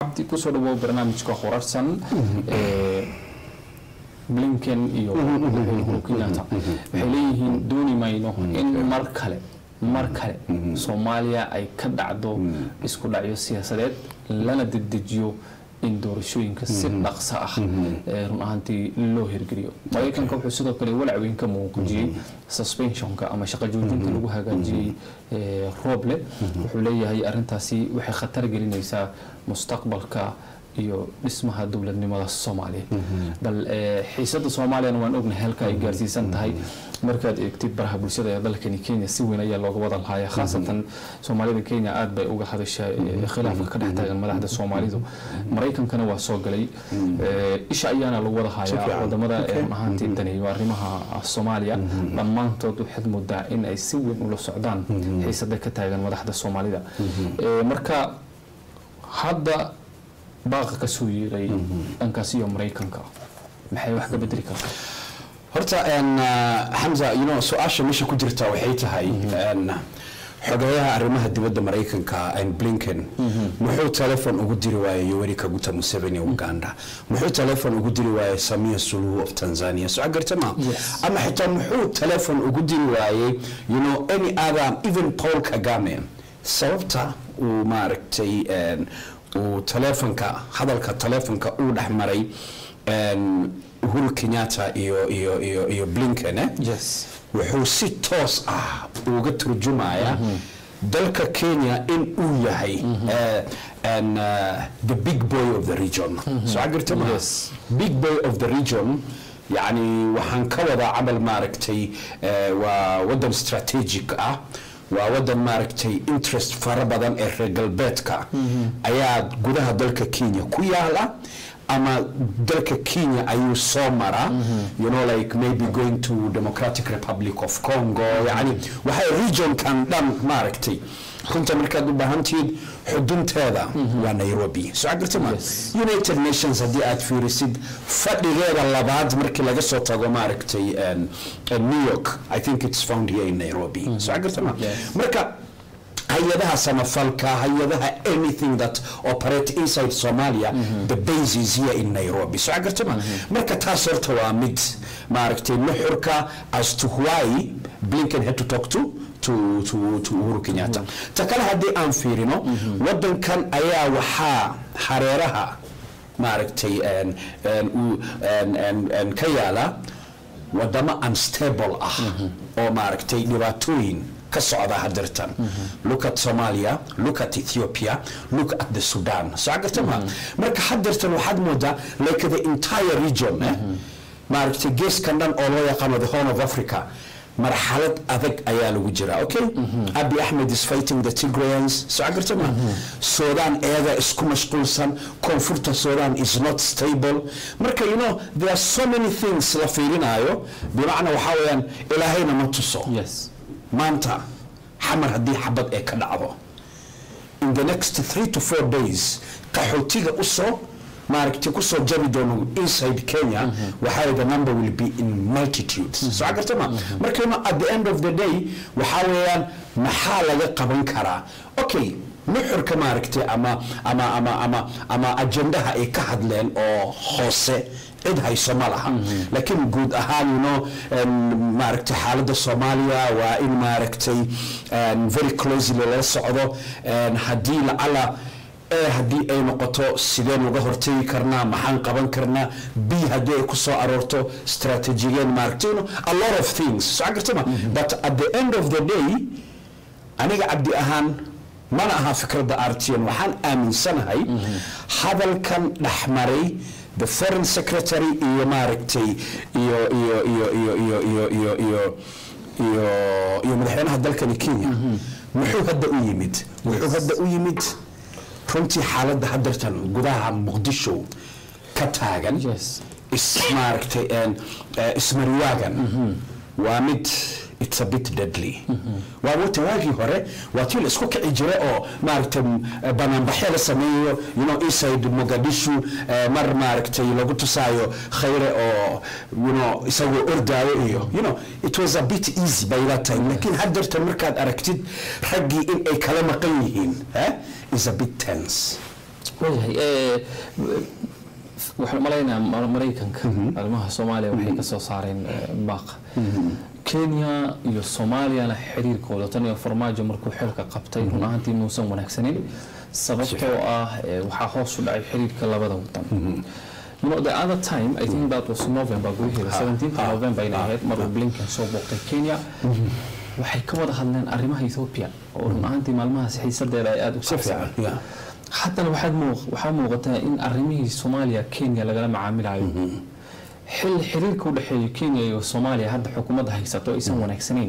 cabdi kusoo dhawow barnaamijka horarsan blinken iyo uhuru kenyatta waxay leeyihiin dooni mayno in mar kale mar kale soomaaliya ay ka dhacdo isku dhacyo siyaasadeed lana dedejiyo in doorashooyinka si dhaqso ah run ahaantii loo hirgeliyo maraykanka wuxuu sidoo kale walaac weyn ka muujiyey suspensionka ama shaqo joojinta lagu hagaajiyey rooble wuxuu leeyahay arintaasi waxay khatar gelinaysaa mustaqbalka iyo dhismaha dowladnimada soomaaliya bal xiisada soomaaliyana waan ognahay halka ay gaarsiisan tahay markaad eegtid baraha bulshada ee dalkani kenya si weyn ayaa looga wada lahaya khaasatan soomaalida kenya aad bay uga hadashaa khilaafka ka dhex taagan madaxda soomaalidu maraykankana waa soo galay isha ayaana lagu wada hayaa wadamada run ahaantii daneeyo arrimaha soomaaliya dhammaantood waxaad moodaa in ay si weyn ula socdaan xiisada ka taagan madaxda soomaalida marka hadda baaqa ka soo yeeray dhankaas iyo maraykanka maxay wax ka bedeli kartaa horta xamza you know su-aasha meesha ku jirta waxay tahay xogeyaha arrimaha dibadda maraykanka blinken muxuu telefon ugu diri waayey yoweri kaguta museveni uganda muxuu telefon ugu diri waayey samia suluhu of tanzania so agarta ma ama xitaa muxuu telefon ugu diri waayey you know any other even paul kagame sababta uu maaragtay uu telefonka hadalka telefonka uu dhex maray uhuru kenyatta iyo iyo iyo iyo blinken eh? yes wuxuu si toos ah uga turjumaya dalka kenya in uu yahay and uh, the big boy of the region so agarta ma Yes. big boy of the region yani waxaan ka wadaa camal maaragtay waa wadan strategic ah waa wadan maaragtay interest fara badan ee reer galbeedka ayaa gudaha dalka kenya ku yaala ama dalka kenya ayuu soo mara you know like maybe going to democratic republic of congo yani waxay regionkan dhan maaragtay runta markaad u baahantihiid xudunteeda waa nairobi so agarta ma united nations haddii aad fiirisid fadhigeeda labaad markii laga soo tago maaragtay new york i think it's found here in nairobi so agarta ma marka hay-adaha samafalka hay-adaha anything that operate inside somalia the base is here in nairobi so agartama marka taas horta waa mid maaragtay nuxurka as to why blinken had to talk to to to to uhuru kenyatta ta kale haddii aan fiirino wadankan ayaa waxaa hareeraha maaragtay ka yaala wadamo unstable ah oo maaragtay dhibaatooyin ka socda hadirtan look at somalia look at ethiopia look at the sudan so agartama marka hadirtan waxaad moodaa like the entire region eh? maaragtay geeskan dhan oo loo yaqaano the horn of africa marxalad adag ayaa lagu jiraa okay abi ahmed is fighting the tigrayans so agartama sudan eega isku mashquulsan koonfurta sudan is not stable marka you know there are so many things la fiirinayo bimacna waxaa weeyaan ilaahayna ma tuso yes maanta xamar haddii xabad ee ka dhacdo in the next three to four days qaxootiga usoo maaragtay kusoo jabi doono inside kenya waxaa the number will be in multitudes so agartama markayno at the end of the day waxaa weeyaan maxaa laga qaban karaa okay nuxurka maaragtay ama ama ama ama ama ajendaha ay ka hadleen oo hoose cid hayso ma laha laakiin guud ahaan you know maaragtay xaaladda soomaaliya waa in maaragtay very closely lala socdo haddii lacala e haddii ay noqoto sideen uga hortegi karnaa maxaan qaban karnaa b haddii ay ku soo aroorto strategigeen maaragtay you know, a lot of things so agartama but at the end of the day aniga cabdi ahaan mana aha fikradda artian waxaan aaminsanahay hadalkan dhexmaray the foreign secretary iyo maaragtay iyo iyo iyo iyo iyo iyo iyo iyo iyo iyo madaxweynaha dalkani kenya muxuu hadda u yimid wuxuu hadda u yimid runtii xaaladda hadartan gudaha muqdisho ka taagan yes is maaragtay ismariwaagan waa mid it's a bit deadly waa wata waagii hore waa tii la isku kici jira oo maaragtay banaanbaxyo la sameeyo you know inside mogadishu mar maaragtay lagu tusaayo khayre oo you know isagoo ordaayo iyo you know it was a bit easy by that time laakiin haddeertan markaad aragtid raggii in ay kala maqan yihiin eh is a bit tense wayahay eh, waxaan malaynayaa Mar- maraykanka arrimaha soomaaliya waxay ka soo saareen eh, baaq kenya iyo soomaaliyana xiriirkooda tan iyo farmaajo markuu xilka qabtay run ahaantii muusan wanaagsanin sababtoo ah eh, waxaa hoos u dhacay xiriirka labada wadan You know, the other time, I think that was November, gudaheeda 17th November inay ahayd maruu Blinken soo booqtay Kenya waxay ka wada hadleen arrimaha Ethiopia oo run ahaantii maalmahaas xiisadeeda ay aada u si fiican kacsan yeah. haddana waxaad muuq- waxaa muuqataa in arrimihii soomaaliya kenya lagala macaamilayo xil xiriirka u dhexeeya kenya iyo soomaaliya hadda xukuumadda haysato aysan wanaagsanayn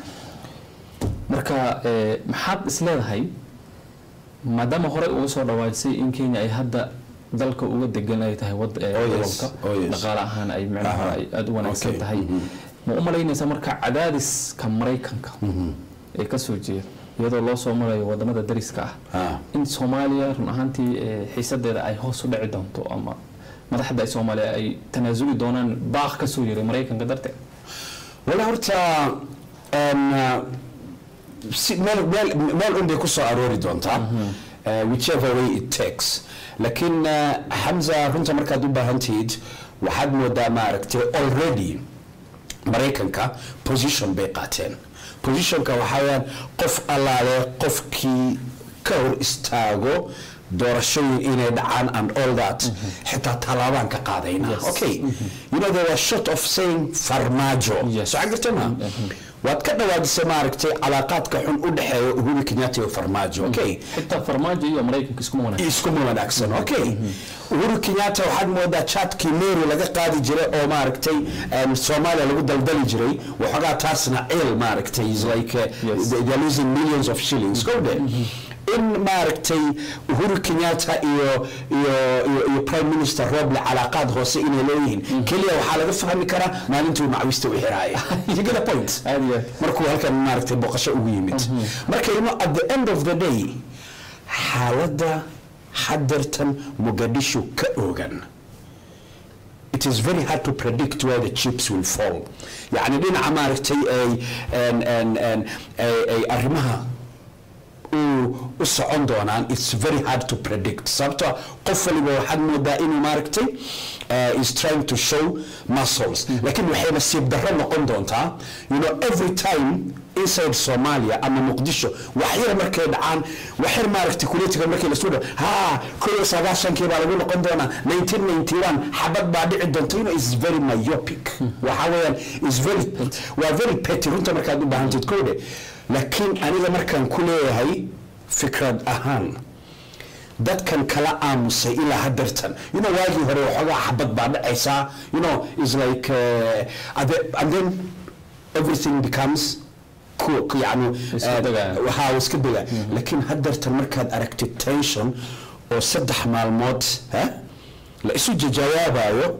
marka eh, maxaad isleedahay maadaama horey uga soo dhawaajisay in kenya ay hadda dalka uga degan ay tahay wad eh, Oh, yes. gobolka Oh, yes. dhaqaale ahaan ay micnaha Aha. ay aada u wanaagsan Okay. tahay ma u malaynaysa marka cadaadiska maraykanka ee kasoo jeeda iyadoo loo soo marayo wadamada dariska ah Ah. in soomaaliya run ahaantii eh, xiisadeeda ay hoos u dhici doonto ama madaxda soomaaliya ay tanaasuli doonaan baaq ka soo yeray maraykanka darteed wala horta een, uh, si meel meel meel un bay ku soo aroori doontaa uh, whichever way it takes laakiin uh, xamza runta markaad u baahan tihid waxaad moodaa maaragtay already maraykanka position bay qaateen positionka waxaa weyaan qof allaale qofkii ka hor istaago doorashooyin inay dhacaan and all that xitaa tallaabaan ka qaadayna Yes. okay you know they were short of saying farmaajo Yes. soo gartay ma waad ka dhawaadisay maaragtay calaaqaadka xun u dhexeeya uhuru kenyatta iyo farmaajo okay xitaa farmaajo iyo maraykanka iskuma wanaagsan iskuma wanaagsan okay uhuru kenyatta waxaad moodaa chatkii meru laga qaadi jiray oo maaragtay um, soomaaliya lagu daldali jiray waxoogaa taasna ciil maaragtay is like uh, Yes. they- they're losing millions of shillings go there in maaragtay uhuru kenyatta iyo iyo iyo, iyo prime minister roble calaaqaad hoose inay leeyihiin keliya waxaa laga fahmi karaa maalintuu macwista u xiraaya you get a point aad iyo aad markuu halkan maaragtay boqosho ugu yimid marka you know, at the end of the day xaaladda hadeertan muqadisho ka oogan it is very hard to predict where the chips will fall yani dhinaca maaragtay ay an- an- an- ay ay arrimaha u u socon doonaan it's very hard to predict sababtoo qof waliba waxaad moodaa inuu maaragtay uh, is trying to show muscles laakiin waxay nasiib darro noqon doontaa you know every time inside Somalia ama Muqdisho waxyar markay dhacaan waxyar maaragtay kuletiga markay la soo dhaw ha koob sagaashankii baa lagu noqon doonaa 1991 xabad baa dhici doonta you know is very myopic waxa weeyaan is very waa very petty runta markaad u baahantid kowde laakiin aniga markaan ku leeyahay fikrad ahaan dadkan kala aamusay ilaa hadeertan you know waagii hore waxoogaa xabad baa dhacaysaa you know is like uh, and then- and then everything becomes cool yani Iska uh, degaya. waxaa iska dega laakiin hadeertan markaad aragtid tension oo saddex maalmood ha la isu jajawaabayo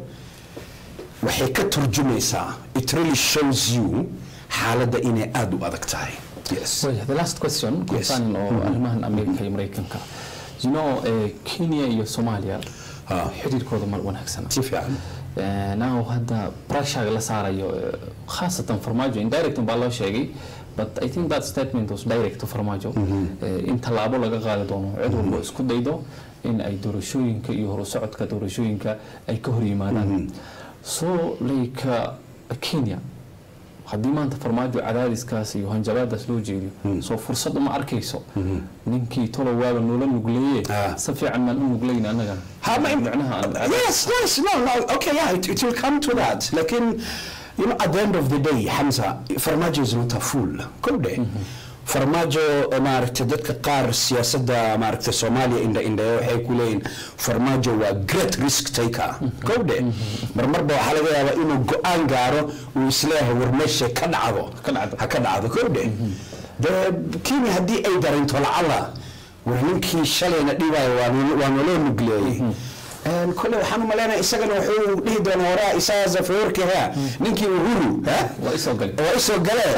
waxay ka turjumaysaa it really shows you xaaladda inay aada u adag tahay yes Well, the last question concerning oo arrimahan Amerika iyo Mareykanka you know eh, Kenya iyo Soomaaliya Ah. xiriirkooda mar wanaagsana si fiican Eh, now hadda pressure la saarayo eh, khaasatan farmaajo indirect baa loo sheegay but I think that statement was direct to farmaajo Eh, in tallaabo laga qaadi doono cid walba isku daydo in ay doorashooyinka iyo horusocodka doorashooyinka ay ka hor yimaadaan so like uh, Kenya haddii maanta farmaajo cadaadiskaas iyo hanjabaadaas loo jeediyo soo fursad uma arkayso ninkii tolo waaba noola nugleeye Ah. si fiican maan u nuglayn annagana Ha, ma- micnaha aan- yes yes no no okay yeah it, it will come to that lakin you know at the end of the day Hamza farmaajo is not a fool kowde farmaajo eh, maaragtay dadka qaar siyaasadda maaragtay soomaaliya indha indhaye waxay ku leeyihin farmaajo waa great risk taker kowde marmarba waxaa laga yaabaa inuu go-aan gaaro uu isleeyahay war meesha ka dhacdo Ka dhacdo. ha ka dhacdo kowde de kenya haddii ay dareento lacala war ninkii shalayna dhibayo waa nolo- waa naloo nugleeyey Een, kole waxaan u malaynaya isagana wuxuu dhihi doonaa waraa isagaa zafawarki ha ninkii uhuru ha waa isoo gali waa isoo gale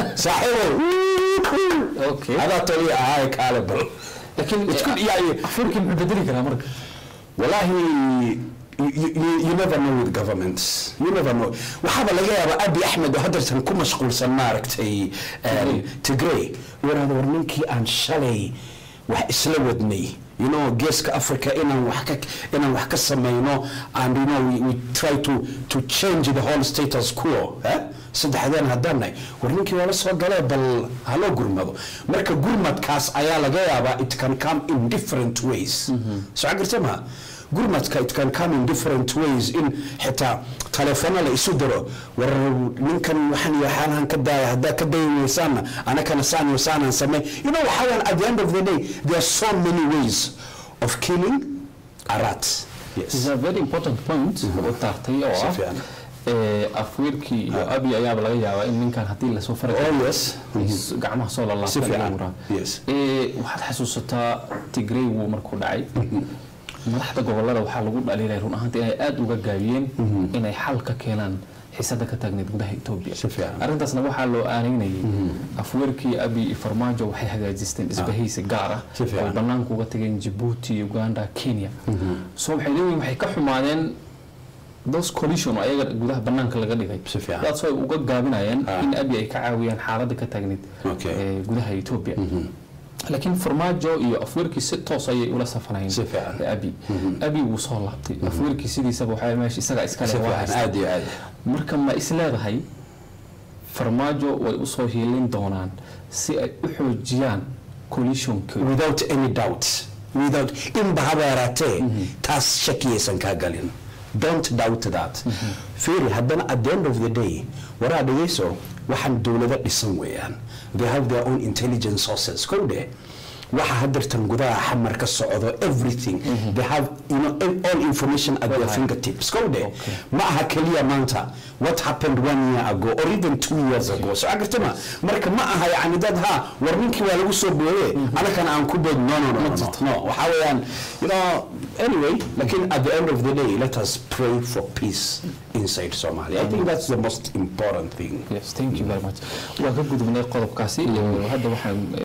saaxiibow Okay. adaa toli ahaay kaale bal laakiin Isku- yani- afurkii muxuu bedeli karaa marka wallahi you, you, you never know with governments you never know waxaaba laga yaabaa abi axmed oo hadeertan ku mashquulsan maaragtay um, tigray waraada war ninkii aan shalay wax isla wadnay you know geeska africa inaan wax ka inaan wax ka samayno and you know we, we try to to change the whole status quo eh? saddexdeen haddaan nahay war ninkii waa la soo galee bal haloo gurmado marka gurmadkaas ayaa laga yaabaa it can come in different ways soo garta maha gurmadka it can come in different ways in xitaa taleefona la isu diro war ninkan waxaan iyo xaalahan ka daaya haddaa ka dayi weysaana anakana saan iyo saanaan samey you know waxaa weyan at the end of the day there are so many ways of killing a rat It's yes a very important point oo taartay oo Si ah fiican. ee, afweerkii iyo abi ayaaba laga yaabaa in ninkan haddii lasoo fari oh yes is- gacmaha soo Si lalaabta fiican. laga waraa. Yes. Ee, waxaad xasuusataa tigrey wuu markuu dhacay madaxda gobolada waxaa lagu dhaliilay run ahaantii inay aada uga gaabiyeen inay xal ka keenaan xiisada ka taagneyd gudaha etoobiya Si fiican. arrintaasna waxaa loo aanaynayay afweerkii abi iyo farmaajo waxay hagaajisteen isbahaysi gaar ah Si fiican. oo ay banaanka uga tageen jabuuti uganda kenya so waxay leeyihin waxay ka xumaadeen those collision oo ayaga gudaha banaanka laga dhigay Si fiican. daas ay uga gaabinayaan Ah. in abi ay ka caawiyaan xaaladda ka taagneyd Okay. ee, gudaha etoobiya laakiin farmaajo iyo afweerkii si toos ayay ula safanayeen Si fiican. ee abi abi wuu soo laabtay afweerkii sidiisaba waxaa meesha isaga iskale si waa fiican haystaa. aad iyo aad marka ma is leedahay farmaajo way usoo hiilin doonaan si ay u xoojiyaan collisionka without any doubt without inba haba yaraatee taas shakiyaysan kaa galin don't doubt that fiiri haddana at the end of the day waraa dhegeyso waxaan dowlado dhisan weeyaan they have their own intelligence sources kow dheh waxa hadirtan gudaha xamar ka socdo everything they have you know all information at their Right. fingertips kow dheh Okay. ma aha keliya maanta what happened one year ago or even two years ago so agartama marka ma aha yani dad ha war ninkii waa lagu soo booye anakana aan ku bood no no no no, no, no. waxaa weeyaan you know anyway lakin at the end of the day let us pray for peace inside Somalia I think that's the most important thing yes thank you very much waa ka gudubnay qodobkaasi iyo hadda waxaan